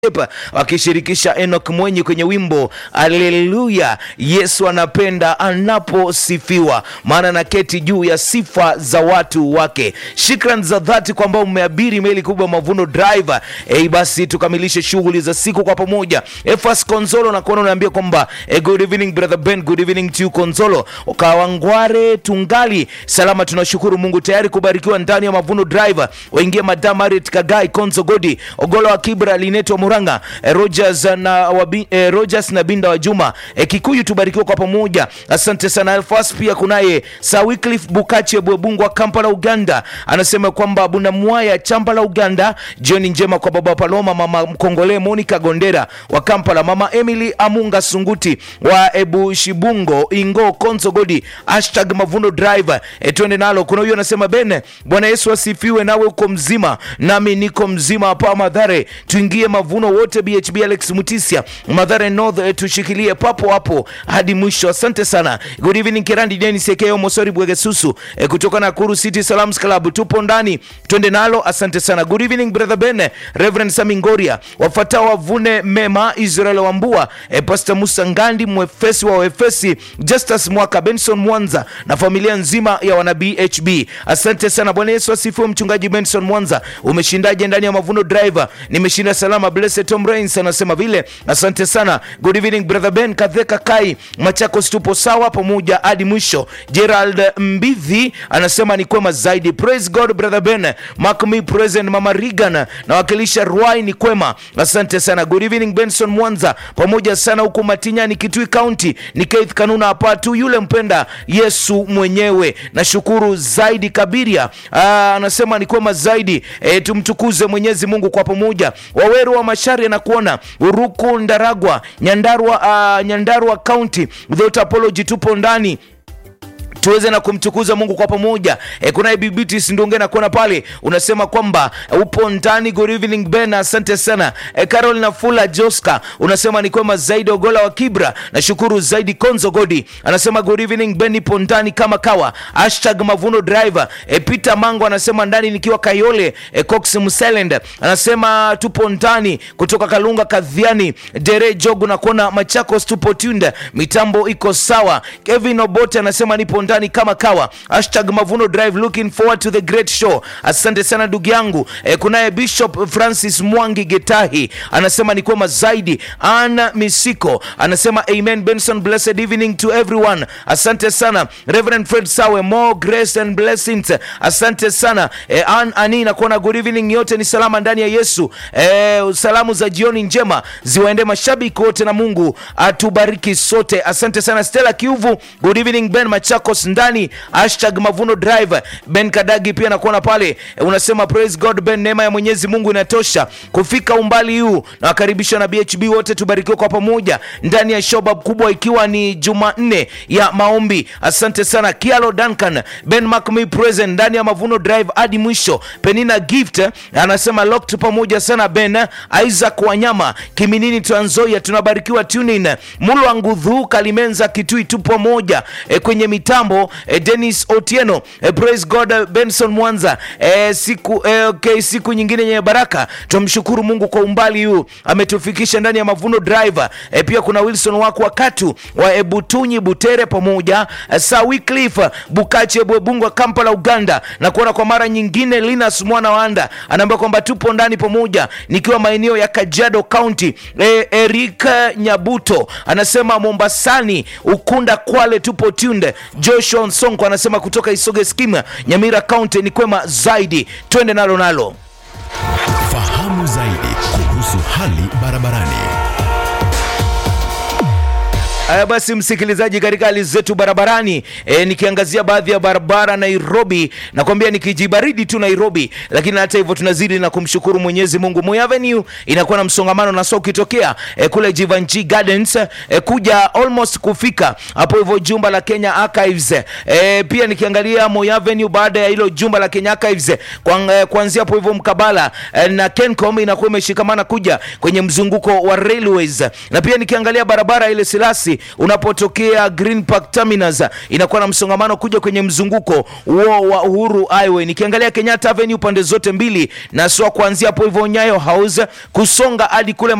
wakishirikisha Enoch Mwenyi kwenye wimbo Aleluya, Yesu anapenda anaposifiwa, maana na keti juu ya sifa za watu wake. Shukran za dhati kwamba umeabiri meli kubwa Mavuno Driver. Ei, basi tukamilishe shughuli za siku kwa pamoja. Efas Konzolo na kuona unaambia kwamba eh, good evening brother Ben, good evening to you Konzolo. Ukawangware tungali salama, tunashukuru Mungu, tayari kubarikiwa ndani ya Mavuno Driver. Waingia Madam Marit Kagai, Konzo Godi, Ogolo wa Kibra, Lineto Muranga, eh, Rogers na wabi, eh, Rogers na Binda wa Juma eh, Kikuyu, tubarikiwa kwa pamoja. Asante sana Elfas. Pia kunaye Sir Wycliffe Bukache Bwebungu wa Kampala Uganda, anasema kwamba Buna Mwaya chamba la Uganda. Jioni njema kwa baba Paloma, mama Mkongole Monica Gondera wa Kampala, mama Emily Amunga Sunguti wa Ebu Shibungo Ingo Konzo Godi, hashtag Mavuno Driver. E, twende nalo. Kuna huyo anasema Ben, Bwana Yesu asifiwe, nawe uko mzima nami niko mzima hapa Madhare, tuingie mavuno wote. BHB Alex Mutisia Madhare North, e, tushikilie papo hapo hadi mwisho. Asante sana. Good evening Kirandi Dennis Ekeo Mosori Bwegesusu e, kutoka Nakuru City Salams Club, tupo ndani, twende nalo. Asante sana. Good evening brother Ben, Reverend Samingoria, wafuatao wavune mema, Israel Wambua, e, Pastor Musa Ngandi mwefesi wa Efesi, Justus Mwaka, Benson Mwanza na familia nzima ya wana BHB. Asante sana. Bwana Yesu asifiwe. Mchungaji Benson Mwanza, umeshindaje ndani ya Mavuno Driver? Nimeshinda salama. Blessed Tom Rains anasema vile. Asante sana. Good evening brother Ben Kadheka Kai Machakos, tupo sawa pamoja hadi mwisho. Gerald Mbivi anasema ni kwema zaidi. Praise God brother Ben. Mark me present mama Regan nawakilisha Ruai ni kwema. Asante sana. Good evening Benson Mwanza pamoja sana huku Matinyani Kitui County. Ni Keith Kanuna hapa tu yule mpenda Yesu mwenyewe. Nashukuru zaidi Kabiria. Aa, anasema ni kwema zaidi. E, tumtukuze Mwenyezi Mungu kwa pamoja. Waweru wa Mashari na kuona Uruku Ndaragwa Nyandarua, uh, Nyandarua County without apology tupo ndani tuweze na kumtukuza Mungu kwa pamoja. E, kuna Bibitis Ndunge na kuona pale unasema kwamba e, upo ndani. Good evening Ben, asante sana. E, Carol na Fula Joska unasema ni kwema zaidi. Ogola wa Kibra nashukuru zaidi. Konzo Godi anasema good evening Ben, ipo ndani kama kawa. Hashtag Mavuno Driver. E, Peter Mango anasema ndani nikiwa Kayole. E, Cox Mselend anasema tupo ndani kutoka Kalunga Kadhiani. Dere Jogu na kuona Machakos tupo tunde, mitambo iko sawa. Kevin Obote anasema nipo ndani kama kawa. Hashtag Mavuno Drive, looking forward to the great show. Asante sana ndugu yangu. E, kunaye Bishop Francis Mwangi Getahi anasema ni kwema zaidi. Ana Misiko anasema amen. Benson, blessed evening to everyone. Asante sana Reverend Fred Sawe, more grace and blessings. Asante sana e, An Ani na kuona good evening, yote ni salama ndani ya Yesu. E, salamu za jioni njema ziwaende mashabiki wote na Mungu atubariki sote. Asante sana Stella Kiuvu, good evening Ben Machakos ndani hashtag Mavuno Drive. Ben Kadagi pia nakuona pale e, unasema praise God Ben, neema ya Mwenyezi Mungu inatosha kufika umbali huu, na wakaribisha na BHB wote tubarikiwe kwa pamoja ndani ya shobab kubwa, ikiwa ni Jumanne ya maombi. Asante sana Kialo Duncan Ben Mark me present ndani ya Mavuno Drive hadi mwisho. Penina Gift eh, anasema locked pamoja sana Ben Isaac Wanyama Kiminini Trans Nzoia tunabarikiwa tunin Mulwa Ngudhu Kalimenza Kitui tupo moja e, kwenye mitambo e, Dennis Otieno e, praise God e, Benson Mwanza e, siku e, okay, siku nyingine yenye baraka. Tumshukuru Mungu kwa umbali huu ametufikisha ndani ya Mavuno Driver e, pia kuna Wilson wako wakatu wa Ebutunyi Butere pamoja e, Sir Wycliffe Bukache Bwebungu wa Kampala Uganda, na kuona kwa mara nyingine Linus Mwana Wanda anaambia kwamba tupo ndani pamoja nikiwa maeneo ya Kajiado County. E, Eric Nyabuto anasema Mombasani Ukunda Kwale tupo tunde. Joshua Nsonko anasema kutoka Isoge Skima Nyamira County ni kwema zaidi, twende nalo nalo. Fahamu zaidi kuhusu hali barabarani. Haya basi, msikilizaji, katika hali zetu barabarani e, nikiangazia baadhi ya barabara Nairobi, nakwambia nikijibaridi tu Nairobi, lakini hata hivyo tunazidi na kumshukuru Mwenyezi Mungu. Moi Avenue inakuwa na msongamano na so ukitokea e, kule Jivanji Gardens e, kuja almost kufika hapo hivyo jumba la Kenya Archives e, pia nikiangalia Moi Avenue baada ya hilo jumba la Kenya Archives kwa, kuanzia hapo hivyo mkabala e, na Kencom inakuwa imeshikamana kuja kwenye mzunguko wa railways, na pia nikiangalia barabara ile Silasi unapotokea Green Park Terminus inakuwa na msongamano kuja kwenye mzunguko huo wa Uhuru Highway. Nikiangalia Kenyatta Avenue pande zote mbili na sio kuanzia hapo hivyo Nyayo House kusonga hadi kule